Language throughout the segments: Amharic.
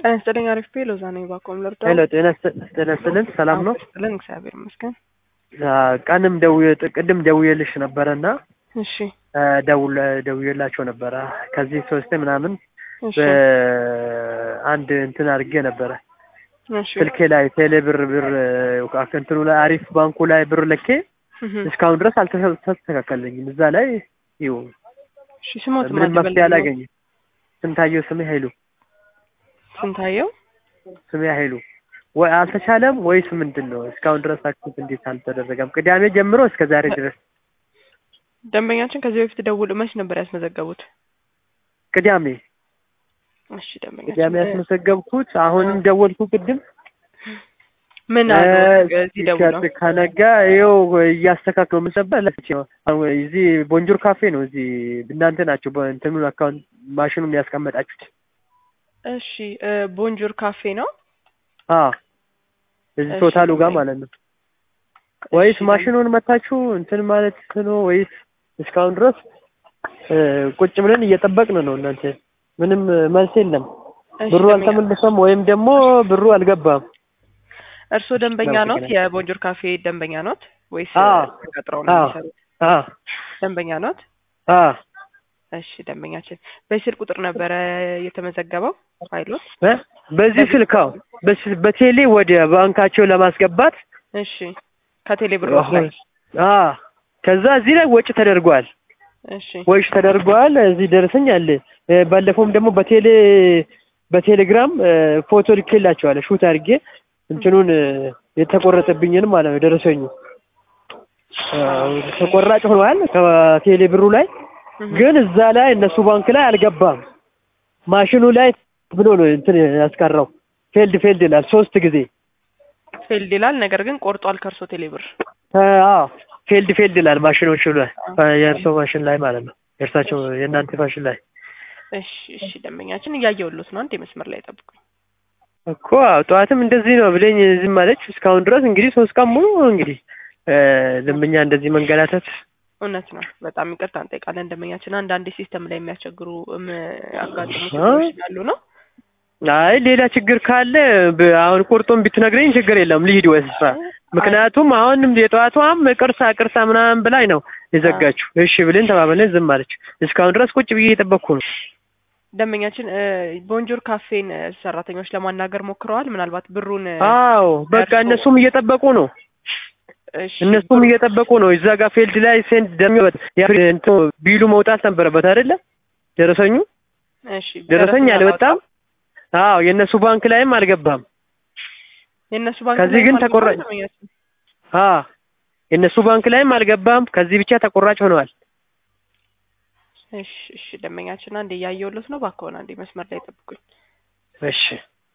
ጤና ይስጥልኝ። አሪፍ ቤ ሎዛ ነኝ። ባኮም ልርዳ ሄሎ ጤና ይስጥልን። ሰላም ነው? ይስጥልን። እግዚአብሔር ይመስገን። ቀንም ደውዬ ቅድም ደውዬልሽ ነበረና እሺ ደውል ደውዬላቸው ነበረ ከዚህ ሶስቴ ምናምን እሺ በአንድ እንትን አድርጌ ነበረ እሺ ስልኬ ላይ ቴሌ ብር ብር እንትኑ ላይ አሪፍ ባንኩ ላይ ብር ልኬ እህ እስካሁን ድረስ አልተስተካከለኝም። እዛ ላይ ይኸው እሺ ስሞት ምንም መፍትሄ አላገኝም። ስንታየው ስሜ ኃይሉ ስንታየው ስሜ ኃይሉ ወይ አልተቻለም ወይስ ምንድን ነው? እስካሁን ድረስ አክቲቭ እንዴት አልተደረገም? ቅዳሜ ጀምሮ እስከ ዛሬ ድረስ ደንበኛችን ከዚህ በፊት ደውሎ መች ነበር ያስመዘገቡት? ቅዳሜ እሺ ደንበኛችን ቅዳሜ ያስመዘገብኩት አሁንም ደወልኩ ቅድም ምን አሉ? እዚህ ደውሎ ከነጋ ይኸው እያስተካክለው ምሰበ እዚህ ቦንጆር ካፌ ነው። እዚህ እናንተ ናቸው እንትኑን አካውንት ማሽኑን ያስቀመጣችሁት። እሺ ቦንጆር ካፌ ነው። አዎ እዚህ እሺ፣ ቶታሉ ጋር ኦኬ። ማለት ነው። ወይስ እሺ፣ ማሽኑን መታችሁ እንትን ማለት ነው ወይስ እስካሁን ድረስ እ ቁጭ ብለን እየጠበቅን ነው። እናንተ ምንም መልስ የለም። እሺ፣ ብሩ ደንበኛ- አልተመለሰም ወይም ደግሞ ብሩ አልገባም። እርስዎ ደንበኛ ኖት? አመሰግናለሁ። የቦንጆር ካፌ ደንበኛ ኖት ወይስ አዎ። ተቀጥረው ነው አዎ። የሚሰሩት? አ ደንበኛ ኖት? አ እሺ ደንበኛችን በስልክ ቁጥር ነበረ የተመዘገበው ፋይሎት? እ በዚህ ስልካው በስ- በቴሌ ወደ ባንካቸው ለማስገባት እሺ ከቴሌ ብር ላይ አ ከዛ እዚህ ላይ ወጪ ተደርጓል። እሺ ወጪ ተደርጓል። እዚህ ደረሰኝ አለ። እ ባለፈውም ደግሞ በቴሌ በቴሌግራም እ ፎቶ ልኬላቸዋለሁ ሹት አድርጌ እንትኑን እ የተቆረጠብኝን ማለት ነው ደረሰኙ እ ተቆራጭ ሆኗል ከቴሌ ብሩ ላይ እህ፣ ግን እዛ ላይ እነሱ ባንክ ላይ አልገባም። ማሽኑ ላይ ብሎ ነው እንትን ያስቀረው። ፌልድ ፌልድ ይላል ሶስት ጊዜ ፌልድ ይላል። ነገር ግን ቆርጧል ከእርሶ ቴሌ ብር። አዎ ፌልድ ፌልድ ይላል ማሽኖቹ ላይ የእርሶ ማሽን ላይ ማለት ነው። የእርሳቸው የእናንተ ማሽን ላይ እሺ እሺ ደንበኛችን እያየሁሎት ነው። አንድ የመስመር ላይ ጠብቁኝ። እኮ አዎ፣ ጠዋትም እንደዚህ ነው ብለኝ ዝም አለች። እስካሁን ድረስ እንግዲህ ሶስት ቀን ሙሉ እንግዲህ እ ደንበኛ እንደዚህ መንገላታት እውነት ነው። በጣም ይቅርታ እንጠይቃለን ደንበኛችን። አንዳንዴ ሲስተም ላይ የሚያስቸግሩ እም ያጋጥሙ አ? ችግሮች ስላሉ ነው። አይ ሌላ ችግር ካለ ብ- አሁን ቁርጡን ብትነግረኝ ችግር የለም ልሂድ ወይ ስራ። ምክንያቱም አሁንም የጠዋቷም ቅርሳ ቅርሳ ምናምን ብላኝ ነው የዘጋችው። እሺ ብለን ተባብለን ዝም አለች። እስካሁን ድረስ ቁጭ ብዬ እየጠበቅኩ ነው። ደንበኛችን እ ቦንጆር ካፌን እ ሰራተኞች ለማናገር ሞክረዋል። ምናልባት ብሩን እ አዎ በቃ ደርሶ- እነሱም እየጠበቁ ነው። እሺ እነሱም እየጠበቁ ነው። እዛ ጋር ፊልድ ላይ ሴንድ ደሚ እንትኑ ቢሉ መውጣት ነበረበት አይደለ? ደረሰኙ እሺ ደረሰኝ ደረሰኝ አልወጣም። አዎ የእነሱ ባንክ ላይም አልገባም። የእነሱ ባንክ ከዚህ ላይም ግን አልገባም ተቆራጭ- ደንበኛችን። አዎ የእነሱ ባንክ ላይም አልገባም። ከዚህ ብቻ ተቆራጭ ሆነዋል። እሺ እሺ ደንበኛችን አንዴ እያየሁሎት ነው። እባክዎን አንዴ መስመር ላይ ጠብቁኝ። እሺ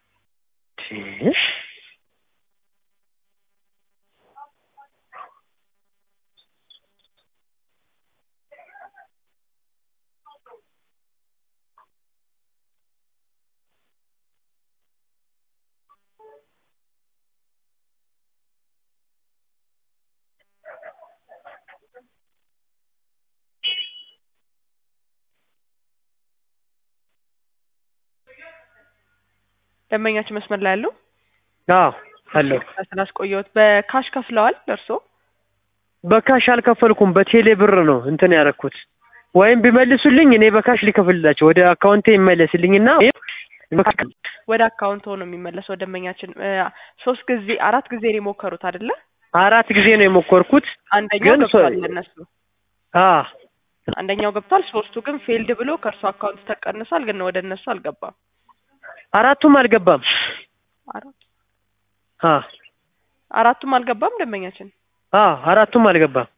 ደንበኛችን መስመር ላይ ያለው አዎ አለው። ስላስቆየሁት በካሽ ከፍለዋል እርሶ? በካሽ አልከፈልኩም። በቴሌ ብር ነው እንትን ያደረኩት። ወይም ቢመልሱልኝ እኔ በካሽ ሊከፍልላቸው ወደ አካውንቴ ይመለስልኝና ወደ አካውንት ሆኖ የሚመለሰው ደንበኛችን እ ሶስት ጊዜ አራት ጊዜ ነው የሞከሩት አይደለ? አራት ጊዜ ነው የሞከርኩት። አንደኛው ግን ገብቷል ሶ- ለእነሱ አ አንደኛው ገብቷል። ሶስቱ ግን ፌልድ ብሎ ከእርሱ አካውንት ተቀንሷል፣ ግን ወደ እነሱ አልገባም። አራቱም አልገባም። አራት አ አራቱም አልገባም ደንበኛችን። አ አራቱም አልገባም።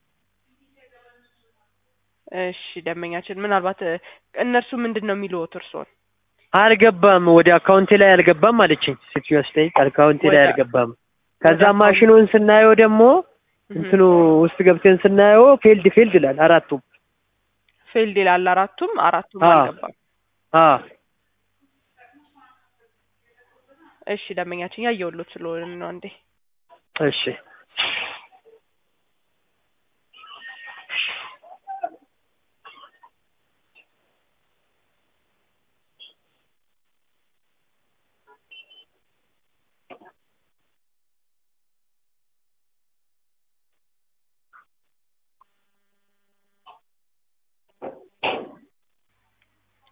እሺ ደንበኛችን ምናልባት እ እነርሱ ምንድን ነው የሚልዎት እርስዎን? አልገባም ወደ አካውንቴ ላይ አልገባም አለችኝ። ሴትዮዋ ስጠይቅ አካውንቴ ላይ ወደ- አልገባም። ከዛ ወደ አካውንት- ማሽኑን ስናየው ደግሞ እህ፣ እንትኑ ውስጥ ገብተን ስናየው ፌልድ ፌልድ ይላል አራቱም። ፌልድ ይላል አራቱም አራቱም አዎ። አልገባም። አ እሺ ደንበኛችን ያየሁሎት ስለሆነ ነው አንዴ እሺ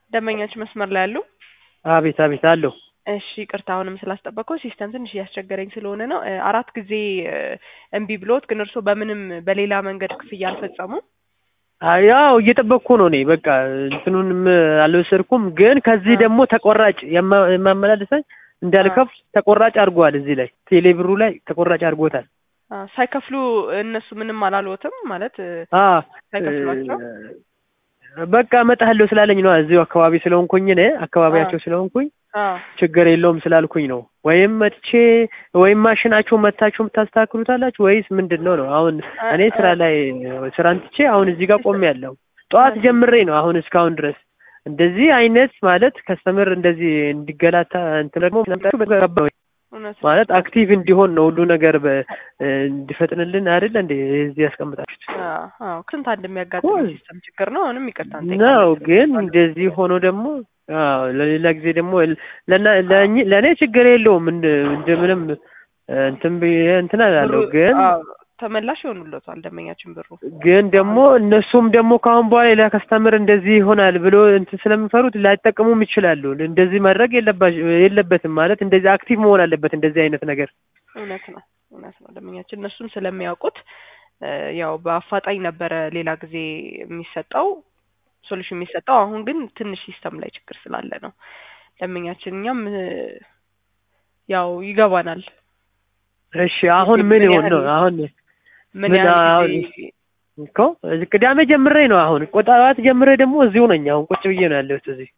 ደንበኛችን መስመር ላይ ያሉ አቤት አቤት አለሁ። እሺ ይቅርታ አሁንም ስላስጠበቅኩ ሲስተም ትንሽ እያስቸገረኝ ስለሆነ ነው። እ፣ አራት ጊዜ እ፣ እምቢ ብሎት ግን እርስዎ በምንም በሌላ መንገድ ክፍያ አልፈጸሙም? አይ፣ ያው እየጠበቅኩ ነው እኔ በቃ እንትኑንም አልወሰድኩም፣ ግን ከዚህ አ። ደግሞ ተቆራጭ የማ- የማመላለሰኝ እንዳልከፍል ተቆራጭ አድርጓል። እዚህ ላይ ቴሌብሩ ላይ ተቆራጭ አድርጎታል። አ፣ ሳይከፍሉ እነሱ ምንም አላልዎትም ማለት እ፣ አ ሳይከፍሏቸው? በቃ እመጣለሁ ስላለኝ ነው። እዚሁ አካባቢ ስለሆንኩኝ እኔ አካባቢያቸው ስለሆንኩኝ አ፣ ችግር የለውም ስላልኩኝ ነው። ወይም መጥቼ ወይም ማሽናችሁ መታችሁ የምታስተካክሉታላችሁ ወይስ ምንድን ነው ነው? አሁን አ- እኔ ስራ አ- ላይ ስራን ትቼ አሁን እዚህ ጋር ቆሜያለሁ። ጠዋት ጀምሬ ነው አሁን እስካሁን ድረስ እንደዚህ አይነት ማለት ከስተምር እንደዚህ እንዲገላታ እንትን ደግሞ እውነት ነው። ማለት አክቲቭ እንዲሆን ነው ሁሉ ነገር በ- እንዲፈጥንልን አይደለ እንዴ እዚህ ያስቀምጣችሁት አ፣ አዎ ከስንት አንድ የሚያጋጥም ኮል ሲስተም ችግር ነው። አሁንም ይቅርታ ነው። እንጠይቃለን። ግን እንደዚህ ሆኖ ደግሞ አዎ ለሌላ ጊዜ ደግሞ ለና- ለእኚ- ለእኔ ችግር የለውም እንደ እንደምንም እንትን ብዬ እንትን አላለሁ ብሩ ግን አዎ፣ ተመላሽ ይሆኑለታል ደንበኛችን ብሩ ግን ደግሞ እነሱም ደግሞ ከአሁን በኋላ ሌላ ከስተምር እንደዚህ ይሆናል ብሎ እንትን ስለሚፈሩት ላይጠቀሙም ይችላሉ። እንደዚህ ማድረግ የለባሽ- የለበትም ማለት እንደዚህ አክቲቭ መሆን አለበት እንደዚህ አይነት ነገር። እውነት ነው እውነት ነው ደንበኛችን እነሱም ስለሚያውቁት እ፣ ያው በአፋጣኝ ነበረ ሌላ ጊዜ የሚሰጠው ሶሉሽን የሚሰጠው አሁን ግን ትንሽ ሲስተም ላይ ችግር ስላለ ነው ደንበኛችን እኛም እ፣ ያው ይገባናል እሺ አሁን ምን ምን ይሆን ነው ያህል- አሁን ምን ምን ያህል አሁን ጊዜ እኮ ቅዳሜ ጀምሬ ነው አሁን ቆጣባት ጀምሬ ደግሞ እዚሁ ነኝ አሁን ቁጭ ብዬ ነው ያለሁት እዚህ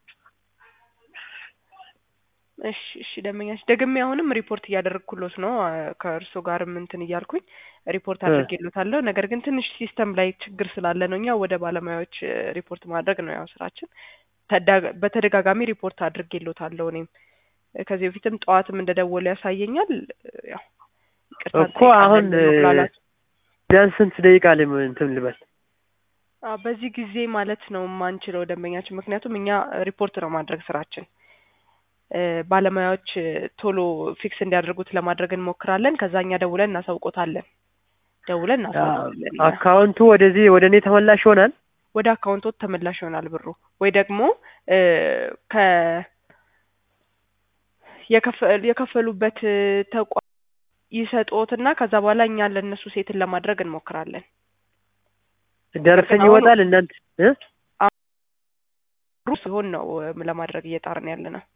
እሺ እሺ ደንበኛችን ደግሜ አሁንም ሪፖርት እያደረግኩሎት ነው አ፣ ከእርሶ ጋርም እንትን እያልኩኝ ሪፖርት እ። አድርጌሎታለሁ ነገር ግን ትንሽ ሲስተም ላይ ችግር ስላለ ነው እኛ ወደ ባለሙያዎች እ፣ ሪፖርት ማድረግ ነው ያው ስራችን ተዳ- በተደጋጋሚ ሪፖርት አድርጌሎታለሁ እኔም እ፣ ከዚህ በፊትም ጠዋትም እንደደወለ ያሳየኛል እ፣ ያው ይቅርታ እኮ አሁን እንጠይቃለን በመጉላላት ቢያንስ ስንት ደቂቃ ላይ እንትን ልበል? አ፣ በዚህ ጊዜ ማለት ነው የማንችለው ደንበኛችን፣ ምክንያቱም እኛ ሪፖርት ነው ማድረግ ስራችን። እ፣ ባለሙያዎች እ፣ ቶሎ ፊክስ እንዲያደርጉት ለማድረግ እንሞክራለን። ከዛ እኛ ደውለን እናሳውቆታለን። ደውለን እናሳውቃለን። እኛ አካውንቱ ወደዚህ ወደ እኔ ተመላሽ ይሆናል። ወደ አካውንቶት ተመላሽ ይሆናል ብሩ ወይ ደግሞ እ፣ ከ የከፈ- የከፈሉበት እ፣ ተቋም ይሰጦትና ከዛ በኋላ እኛ ለእነሱ ሴትን ለማድረግ እንሞክራለን። ደረሰኝ አሁን- ይወጣል እናንተ እ? ብሩ ሲሆን ነው እ፣ ለማድረግ እየጣርን ያለ ነው።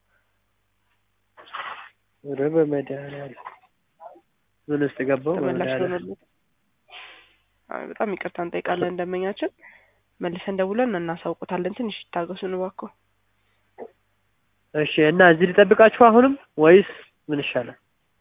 ኧረ በመድኃኒዓለም ምን ውስጥ ገባው? ተመላሽ በመድኃኒዓለም ሆኖልን አይ በጣም ይቅርታ እንጠይቃለን። እንደመኛችን መልሰን ደውለን እናሳውቁታለን። ትንሽ ይታገሱን እባክዎ። እሺ። እና እዚህ ልጠብቃችሁ አሁንም ወይስ ምን ይሻላል?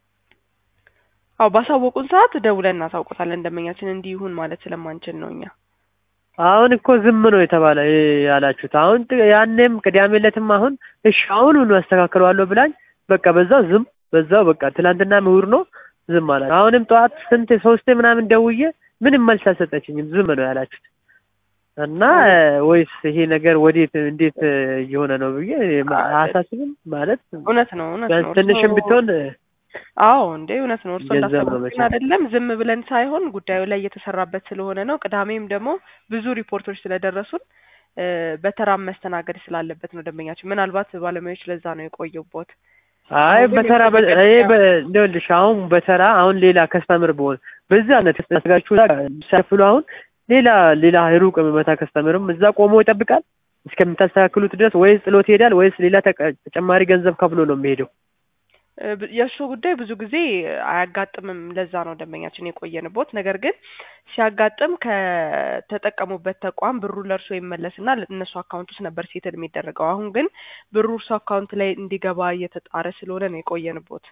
አዎ ባሳወቁን ሰዓት ደውለን እናሳውቁታለን። እንደመኛችን እንዲህ ይሁን ማለት ስለማንችል ነው እኛ አሁን እኮ ዝም ነው የተባለ እ ያላችሁት። አሁን ጥ- ያኔም ቅዳሜ ዕለትም አሁን እሺ አሁኑኑ አስተካክለዋለሁ ብላኝ በቃ በዛው ዝም በዛው በቃ ትናንትና ምሁር ነው ዝም አላችሁ። አሁንም ጠዋት ስንት ሶስቴ ምናምን ደውዬ ምንም መልስ አልሰጠችኝም። ዝም ነው ያላችሁት እና እ፣ ወይስ ይሄ ነገር ወዴት እንዴት እ፣ እየሆነ ነው ብዬ ማ- አያሳስብም ማለት እውነት ነው እውነት ነው። ቢያንስ ትንሽም እርስዎ- ብትሆን እ፣ አዎ እንዴ እውነት ነው። እርስዎ ገንዘብ ነው እንዳሰቡት ግን መቼም። አይደለም። ዝም ብለን ሳይሆን ጉዳዩ ላይ እየተሰራበት ስለሆነ ነው። ቅዳሜም ደግሞ ብዙ ሪፖርቶች ስለደረሱን እ፣ በተራም መስተናገድ ስላለበት ነው ደንበኛችን። ምናልባት ባለሙያዎች ለዛ ነው የቆየቦት። አይ አሁን ግን በተራ በ- የኮምፒውተር ይሄ ብቻ- በ- እንደውልሽ አሁን በተራ አሁን ሌላ ከስተምር በሆን በዛ አይነት ተዘጋጁ ሳይፍሉ አሁን ሌላ ሌላ ሩቅ የሚመታ ከስተምርም እዛ ቆሞ ይጠብቃል እስከምታስተካክሉት ድረስ ወይስ ጥሎት ይሄዳል ወይስ ሌላ ተቀ- ተጨማሪ ገንዘብ ከፍሎ ነው የሚሄደው? እ፣ ብ- የእሱ ጉዳይ ብዙ ጊዜ አያጋጥምም። ለዛ ነው ደንበኛችን የቆየንቦት። ነገር ግን ሲያጋጥም ከተጠቀሙበት ተቋም ብሩ ለእርሶ ይመለስና እነሱ አካውንት ውስጥ ነበር ሴትል የሚደረገው። አሁን ግን ብሩ እርሶ አካውንት ላይ እንዲገባ እየተጣረ ስለሆነ ነው የቆየንቦት።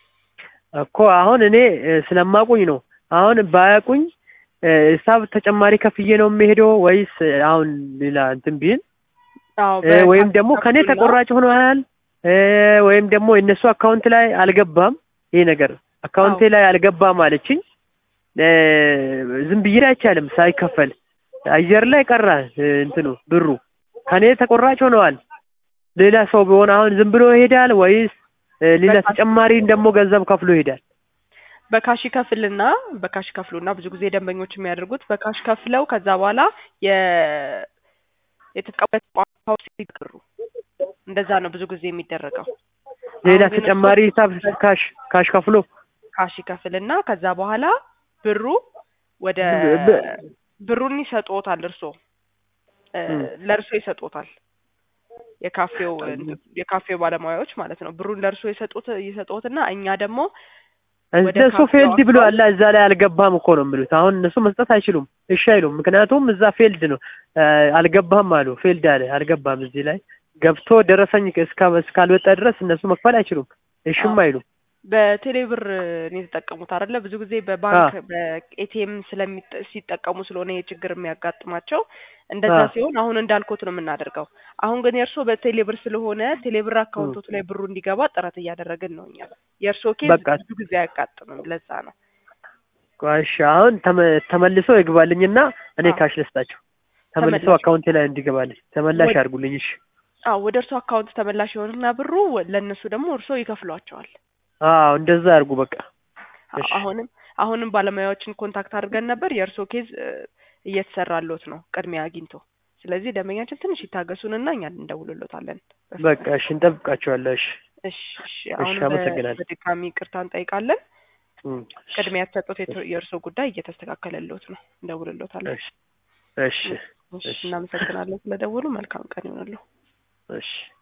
እኮ አሁን እኔ እ፣ ስለማቁኝ ነው። አሁን ባያቁኝ እ፣ ሂሳብ ተጨማሪ ከፍዬ ነው የሚሄደው ወይስ እ፣ አሁን ሌላ እንትን ቢል አዎ እ፣ ወይም ደግሞ ከኔ በካፕሱልና- ተቆራጭ ሆኗል እ፣ ወይም ደግሞ የእነሱ አካውንት ላይ አልገባም። ይሄ ነገር አካውንቴ ላይ አልገባም አለችኝ። እ፣ ዝም ብዬ አይቻልም ሳይከፈል አየር ላይ ቀረ እ፣ እንትኑ ብሩ ከኔ ተቆራጭ ሆነዋል። ሌላ ሰው ቢሆን አሁን ዝም ብሎ ይሄዳል ወይስ እ፣ ሌላ በቃ- ተጨማሪ ደግሞ ገንዘብ ከፍሎ ይሄዳል? በካሽ ከፍልና በካሽ ከፍሉና ብዙ ጊዜ ደንበኞች የሚያደርጉት በካሽ ከፍለው ከዛ በኋላ የ የተጠቀሙበት ተቋም ብሩ እንደዛ ነው ብዙ ጊዜ የሚደረገው። ሌላ አሁን ግን ተጨማሪ ሂሳብ ካሽ ካሽ ከፍሎ ካሽ ይከፍልና ከዛ በኋላ ብሩ ወደ በ- ብሩን ይሰጥዎታል። እርሶ እ፣ እም። ለእርሶ ይሰጥዎታል። የካፌው የካፌው ባለሙያዎች ማለት ነው። ብሩን ለእርሶ ይሰጡት ይሰጡትና እኛ ደግሞ ወደ እነሱ ካፌው ፌልድ ብሎ አካውንት- አላ እዛ ላይ አልገባም እኮ ነው የሚሉት። አሁን እነሱ መስጠት አይችሉም፣ እሺ አይሉም። ምክንያቱም እዛ ፌልድ ነው እ፣ አልገባም አሉ። ፌልድ አለ አልገባም። እዚህ ላይ ገብቶ ደረሰኝ እስካ- እስካልወጣ ድረስ እነሱ መክፈል አይችሉም፣ እሽም አዎ። አይሉም። በቴሌ ብር ነው የተጠቀሙት አይደለ? ብዙ ጊዜ በባንክ በኤቲኤም ስለሚጠ- ሲጠቀሙ ስለሆነ ይሄ ችግር የሚያጋጥማቸው እንደዛ አዎ። ሲሆን አሁን እንዳልኩት ነው የምናደርገው። አሁን ግን የእርሶ በቴሌ ብር ስለሆነ ቴሌ ብር አካውንቶት ላይ ብሩ እንዲገባ ጥረት እያደረግን ነው እኛ። የእርሶ ኬዝ በቃ ብዙ ጊዜ አያጋጥምም። ለዛ ነው እሺ አሁን ተመ- ተመልሶ ይግባልኝና እኔ አዎ። ካሽ ልስጣቸው። ተመልሶ ተመላሽ አካውንቴ ላይ እንዲገባልኝ ተመላሽ ወደ- አድርጉልኝ። እሺ አዎ ወደ እርሶ አካውንት ተመላሽ የሆንና ብሩ ለእነሱ ደግሞ እርሶ ይከፍሏቸዋል። አዎ እንደዛ አድርጉ በቃ። አዎ፣ እሺ አሁንም አሁንም ባለሙያዎችን ኮንታክት አድርገን ነበር። የእርሶ ኬዝ እ፣ እየተሰራሎት ነው ቅድሚያ አግኝቶ። ስለዚህ ደንበኛችን ትንሽ ይታገሱንና እኛ እንደውልሎታለን። በቃ እሺ እንጠብቃቸዋለን። እሺ እሺ እሺ። አሁንም በ- አመሰግናለሁ። በድጋሚ ይቅርታ እንጠይቃለን። እም፣ ቅድሚያ የተሰጡት የቶ- የእርሶ ጉዳይ እየተስተካከለሎት ነው። እንደውልሎታለን። እሺ እሺ እሺ፣ እናመሰግናለን ስለደውሉ። መልካም ቀን ይሆንልዎ። እሺ